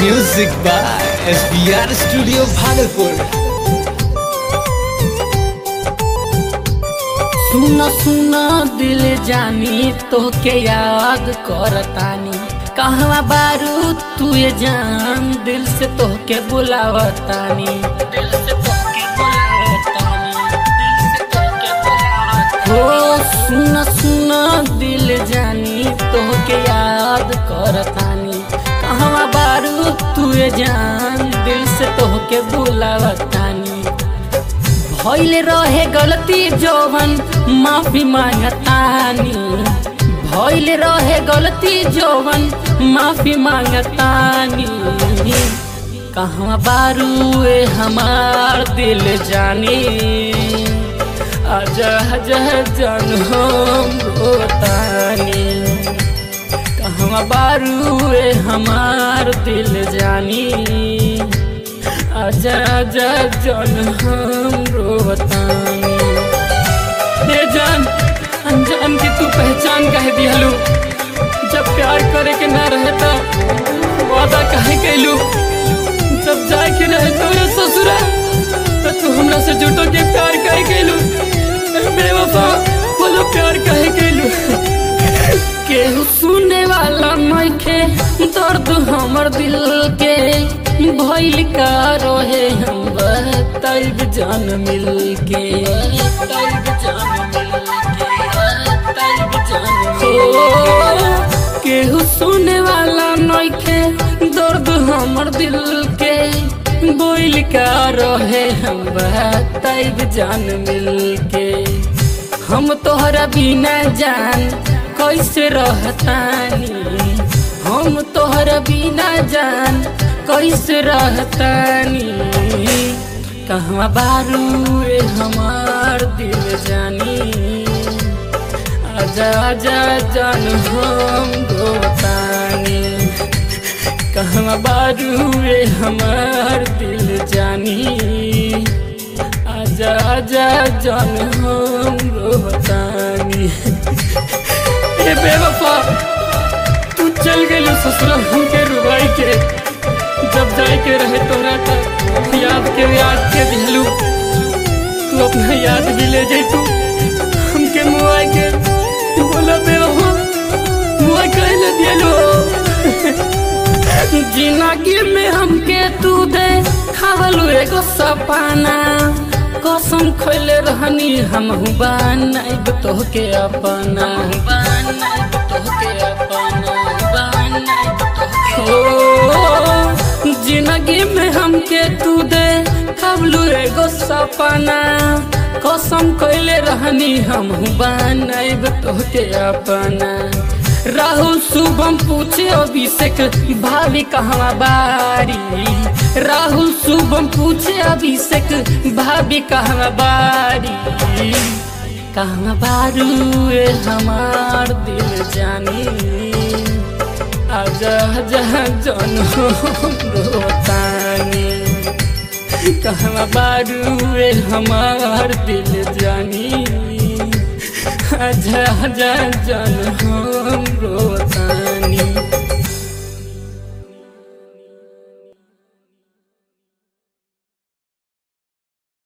Music by SBR Studio Bhagalpur. सुना सुना दिल जानी तोहके याद करतानी कहवा बारू तू ये जान दिल से तोहके बुलावतानी दिल से तोहके बुलावतानी दिल से तोहके बुलावतानी हो सुना सुना दिल जानी तोहके याद करतानी कहवा बारू तू ये जान दिल से तोहके बुलावतानी भइले रहे गलती जौवन माफी मांगतानी भइले रहे गलती जौवन माफी मांगतानी कहवा बारू ए हमार दिल जानी आजा जह जन हम रोतानी कहवा बारू ए हमार दिल जानी आजा आजा जन हम रोतानी हे जान अनजान की तू पहचान कह दिहलू जब प्यार करे के ना रहे तो वादा कहे कैलू जब जाए के रहे तोरे ससुरा तो तू हमरा से जुटो के प्यार कहे कैलू बेवफा बोलो प्यार कहे कैलू केहू सुने वाला नइखे दर्द हमर दिल के भइल का रोहे हम बताइब जान मिल के बताइब जान मिल के बताइब जान हो केहू सुने वाला नइखे दर्द हमर दिल के बोइल का रोहे हम बताइब जान मिल के हम तोहरा बिना जान कैसे रहतानी हम तोहरा बिना जान कैसे रहतानी कहवा बारू ए हमार दिल जानी आजा आजा जान हम गोतानी कहवा बारू ए हमार दिल जानी आजा आजा जान हम रोतानी ए बेवफा तू चल गई ससुरा हमके रुबाई के जब जाए के रहे तोरा का याद के याद के दिलू तू अपना याद भी ले जाई तू हमके मुआई के तू बोला बेवफा मुआई कहे ले दिलू जिंदगी में हमके तू दे खावलू एगो सपना कसम खोले रहनी हम बनाइब तोहके अपना बनाइब तोहके अपना बनाइब तोहके ओ जिंदगी में हमके तू दे कबलू एगो सपना कसम कैले रहनी हम बनाइब तोहके अपना राहुल शुभम पूछे अभिषेक भाभी कहवा बारी राहुल शुभम पूछे अभिषेक भाभी कहवा बारी कहवा बारू ए हमार दिल जानी आजा जहाँ जन रोतानी कहवा बारू ए हमार दिल जानी आजा आजा जन हम रोतानी